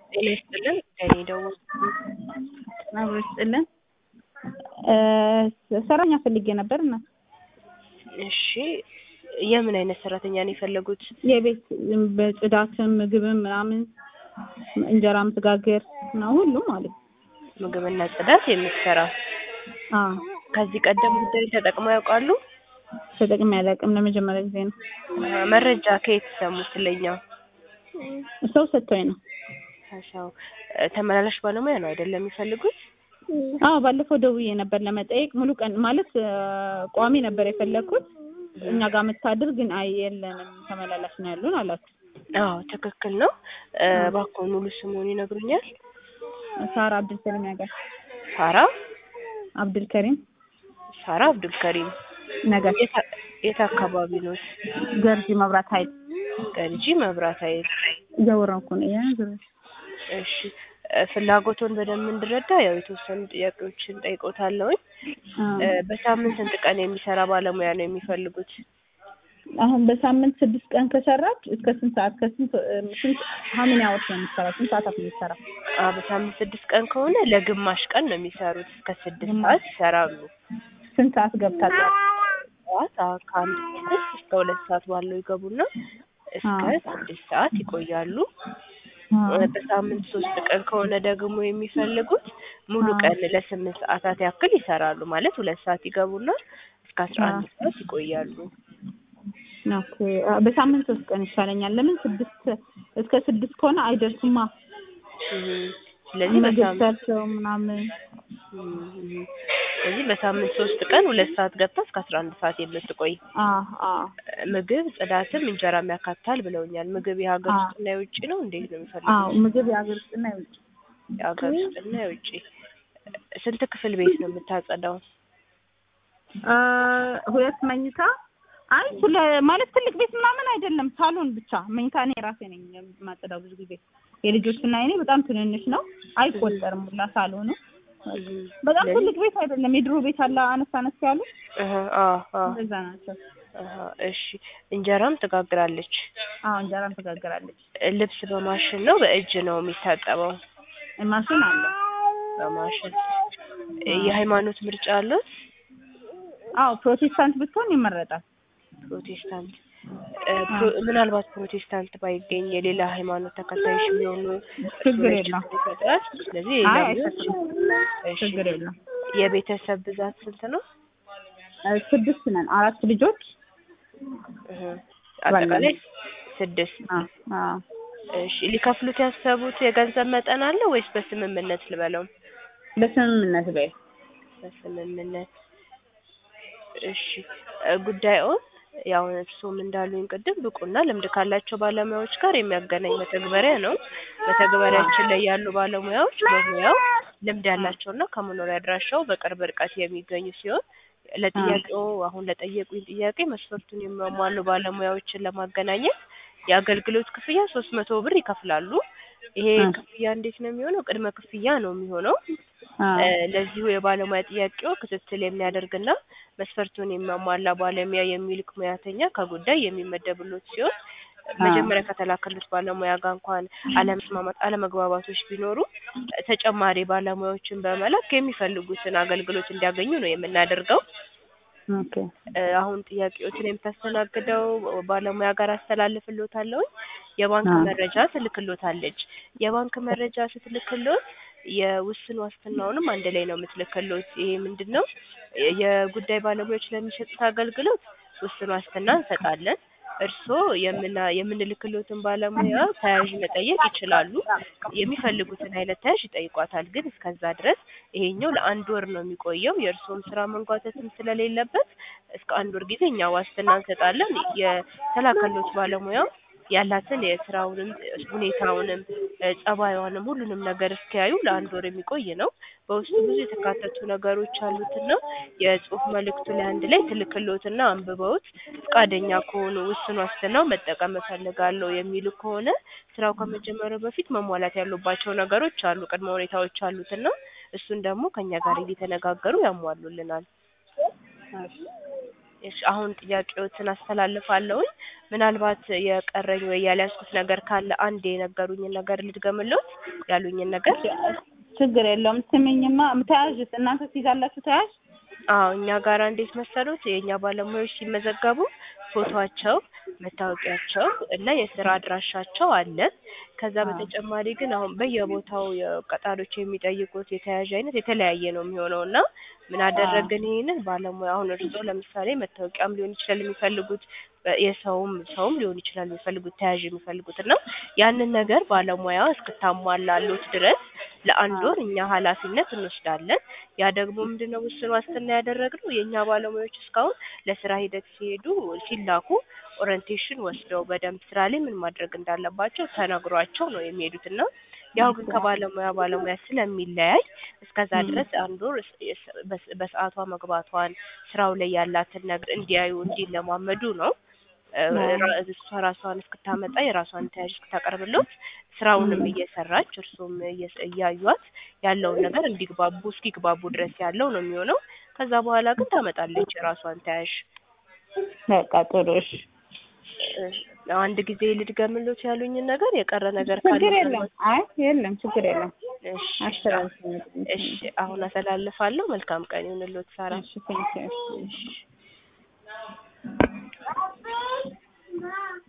ጤና ይስጥልን ከእኔ ደውል አብሮ ይስጥልን። ሰራተኛ ፈልጌ ነበር እና እሺ የምን አይነት ሰራተኛ ነው የፈለጉት? የቤት በጽዳትም ምግብም ምናምን እንጀራ ምትጋግር እና ሁሉም ማለት ነው። ምግብና ጽዳት የምትሰራ አዎ ከዚህ ቀደም ጉዳይ ተጠቅመው ያውቃሉ? ተጠቅሜ አላውቅም። ለመጀመሪያ ጊዜ ነው። አ፣ መረጃ ከየት ሰሙ ስለኛው? ሰው ሰጥቶኝ ነው። ሰው ተመላላሽ ባለሙያ ነው አይደለም የሚፈልጉት? አዎ ባለፈው ደውዬ ነበር ለመጠየቅ ሙሉ ቀን ማለት አ፣ ቋሚ ነበር የፈለግኩት እኛ ጋር የምታድር ግን አይ የለንም ተመላላሽ ነው ያሉን አላችሁ። አዎ ትክክል ነው። እ፣ እባክዎ ሙሉ ስሙን ይነግሩኛል? ሳራ አብዱልከሪም ያጋር ሳራ አብዱልከሪም ሳራ አብዱልከሪም ነገር የት አ- የት አካባቢ ነው? ገርጂ መብራት ኃይል ገርጂ መብራት ኃይል። እያወራሁ እኮ ነው። ያ ዞሮ እሺ እ፣ ፍላጎቶን በደንብ እንድረዳ ያው የተወሰኑ ጥያቄዎችን ጠይቆታለሁኝ። አ፣ እ፣ በሳምንት ስንት ቀን የሚሰራ ባለሙያ ነው የሚፈልጉት? አሁን በሳምንት ስድስት ቀን ከሰራች እስከ ስንት ሰዓት ከስንት እ፣ ስንት ሀምን ያወርስ ነው የምትሰራው? ስንት ሰዓት ነው የምትሰራው? አ፣ በሳምንት ስድስት ቀን ከሆነ ለግማሽ ቀን ነው የሚሰሩት። እስከ ስድስት ግማሽ። ሰዓት ይሰራሉ። ስንት ሰዓት ገብታ ጠዋት? ጠዋት አ፣ ከአንድ ሰዓት እስከ ሁለት ሰዓት ባለው ይገቡና እስከ አ። ስድስት ሰዓት ይቆያሉ። አ፣ እ፣ በሳምንት ሶስት ቀን ከሆነ ደግሞ የሚፈልጉት ሙሉ አ። ቀን ለስምንት ሰዓታት ያክል ይሰራሉ። ማለት ሁለት ሰዓት ይገቡና እስከ አስራ አንድ አ። ሰዓት ይቆያሉ። ኦኬ አ፣ በሳምንት ሶስት ቀን ይሻለኛል። ለምን ስድስት እስከ ስድስት ከሆነ አይደርሱማ። እም፣ ስለዚህ ምግብ በሳምንት ሰርተው ምናምን እም፣ እም። ስለዚህ በሳምንት ሶስት ቀን ሁለት ሰዓት ገብታ እስከ አስራ አንድ ሰዓት የምትቆይ አ አ ምግብ ጽዳትም እንጀራም ያካትታል ብለውኛል። ምግብ የሀገር አዎ። ውስጥና የውጭ ነው? እንዴት ነው የሚፈልጉት? አዎ ምግብ የሀገር ውስጥና የውጭ የሀገር ውስጥና የውጭ። ስንት ክፍል ቤት ነው የምታጸዳው? አ፣ ሁለት መኝታ አይ ስለ ማለት ትልቅ ቤት ምናምን አይደለም፣ ሳሎን ብቻ መኝታ እኔ ራሴ ነኝ የማጸዳው። ብዙ ጊዜ የልጆችና የኔ በጣም ትንንሽ ነው፣ አይቆጠርም ሁላ ሳሎኑ። በጣም ስለዚህ- ትልቅ ቤት አይደለም፣ የድሮ ቤት አለ አነስ አነስ ያሉ እህ፣ አዎ፣ አዎ፣ እንደዛ ናቸው። አሃ፣ እሺ። እንጀራም ትጋግራለች። አዎ እንጀራም ትጋግራለች። ልብስ በማሽን ነው በእጅ ነው የሚታጠበው? ማሽን አለ። በማሽን። የሃይማኖት ምርጫ አለው? አዎ ፕሮቴስታንት ብትሆን ይመረጣል። ፕሮቴስታንት እ፣ ፕሮ- ምናልባት ፕሮቴስታንት ባይገኝ የሌላ ሃይማኖት ተከታዮች የሚሆኑ ችግር የለም። ይፈጥራል። ስለዚህ አይ ሌላ አይፈጥርም፣ እሺ። ችግር የለም። የቤተሰብ ብዛት ስንት ነው? እ፣ ስድስት ነን፣ አራት ልጆች። እህ፣ አጠቃላይ ስድስት። አዎ አዎ እሺ ሊከፍሉት ያሰቡት የገንዘብ መጠን አለ ወይስ በስምምነት ልበለው? በስምምነት በይ። በስምምነት እሺ እ፣ ጉዳዩን ያው እርስዎም እንዳሉኝ ቅድም ብቁና ልምድ ካላቸው ባለሙያዎች ጋር የሚያገናኝ መተግበሪያ ነው። መተግበሪያችን ላይ ያሉ ባለሙያዎች በሙያው ልምድ ያላቸውና ከመኖሪያ አድራሻው በቅርብ ርቀት የሚገኙ ሲሆን ለጥያቄው አሁን ለጠየቁኝ ጥያቄ መስፈርቱን የሚያሟሉ ባለሙያዎችን ለማገናኘት የአገልግሎት ክፍያ ሶስት መቶ ብር ይከፍላሉ። ይሄ አ። ክፍያ እንዴት ነው የሚሆነው? ቅድመ ክፍያ ነው የሚሆነው። አዎ እ፣ ለዚሁ የባለሙያ ጥያቄው ክትትል የሚያደርግና መስፈርቱን የሚያሟላ ባለሙያ የሚልክ ሙያተኛ ከጉዳይ የሚመደብሎት ሲሆን መጀመሪያ ከተላከሉት ባለሙያ ጋር እንኳን አለመስማማት፣ አለመግባባቶች ቢኖሩ ተጨማሪ ባለሙያዎችን በመላክ የሚፈልጉትን አገልግሎት እንዲያገኙ ነው የምናደርገው። ኦኬ እ፣ አሁን ጥያቄዎችን የምታስተናግደው ባለሙያ ጋር አስተላልፍሎታለሁ። የባንክ አዎ። መረጃ ትልክሎታለች። የባንክ መረጃ ስትልክሎት የውስን ዋስትናውንም አንድ ላይ ነው የምትልክሎት። ይሄ ምንድን ነው? የጉዳይ ባለሙያዎች ለሚሰጡት አገልግሎት ውስን ዋስትና እንሰጣለን። እርስዎ የምና የምንልክሎትን ባለሙያ ተያዥ መጠየቅ ይችላሉ። የሚፈልጉትን አይነት ተያዥ ይጠይቋታል። ግን እስከዛ ድረስ ይሄኛው ለአንድ ወር ነው የሚቆየው። የእርስዎም ስራ መንጓተትም ስለሌለበት እስከ አንድ ወር ጊዜ እኛ ዋስትና እንሰጣለን። የተላከሎት ባለሙያ ያላትን የስራውንም ሁኔታውንም እ፣ ጸባይዋንም ሁሉንም ነገር እስኪያዩ ለአንድ ወር የሚቆይ ነው። በውስጡ ብዙ የተካተቱ ነገሮች አሉትና የጽሁፍ መልእክቱ ላይ አንድ ላይ ትልክሎትና አንብበውት ፈቃደኛ ከሆኑ ውስን ዋስትናው መጠቀም እፈልጋለሁ የሚሉ ከሆነ ስራው ከመጀመሩ በፊት መሟላት ያሉባቸው ነገሮች አሉ፣ ቅድመ ሁኔታዎች አሉትና እሱን ደግሞ ከኛ ጋር እየተነጋገሩ ያሟሉልናል። እሺ አሁን ጥያቄዎትን አስተላልፋለሁኝ። ምናልባት የቀረኝ ወይ ያልያዝኩት ነገር ካለ አንድ የነገሩኝን ነገር ልድገምልዎት ያሉኝን ነገር ችግር የለውም። ስሚኝማ ተያዥስ እናንተ ትይዛላችሁ ተያዥ? አዎ እኛ ጋር እንዴት መሰሉት የእኛ ባለሙያዎች ሲመዘገቡ ፎቶአቸው፣ መታወቂያቸው እና የስራ አድራሻቸው አለ። ከዛ በተጨማሪ ግን አሁን በየቦታው ቀጣሪዎች የሚጠይቁት የተያዥ አይነት የተለያየ ነው የሚሆነው እና ምን አደረግን ይሄንን ባለሙያ አሁን እርስዎ ለምሳሌ መታወቂያም ሊሆን ይችላል የሚፈልጉት የሰውም ሰውም ሊሆን ይችላል የሚፈልጉት ተያዥ የሚፈልጉት እና ያንን ነገር ባለሙያ እስክታሟላሉት ድረስ ለአንድ ወር እኛ ኃላፊነት እንወስዳለን። ያ ደግሞ ምንድነው ውስን ዋስትና ያደረግነው የእኛ ባለሙያዎች እስካሁን ለስራ ሂደት ሲሄዱ ሲላኩ ኦሪንቴሽን ወስደው በደንብ ስራ ላይ ምን ማድረግ እንዳለባቸው ተነግሯቸው ነው የሚሄዱት እና ያው ግን ከባለሙያ ባለሙያ ስለሚለያይ እስከዛ ድረስ አንድ ወር በሰዓቷ መግባቷን ስራው ላይ ያላትን ነገር እንዲያዩ እንዲለማመዱ ነው። እሷ ራሷን እስክታመጣ የራሷን ተያዥ እስክታቀርብለት ስራውንም እየሰራች እርሱም እያዩት ያለውን ነገር እንዲግባቡ እስኪግባቡ ድረስ ያለው ነው የሚሆነው። ከዛ በኋላ ግን ታመጣለች የራሷን ተያዥ። በቃ ጥሩ እሺ። አንድ ጊዜ ልድገምሎት ያሉኝን ነገር የቀረ ነገር ችግር የለም። አይ የለም ችግር የለም። እሺ አስተላልፍልኝ። እሺ አሁን አስተላልፋለሁ። መልካም ቀን ይሁንልዎት ሳራ። እሺ ቴንኪው። እሺ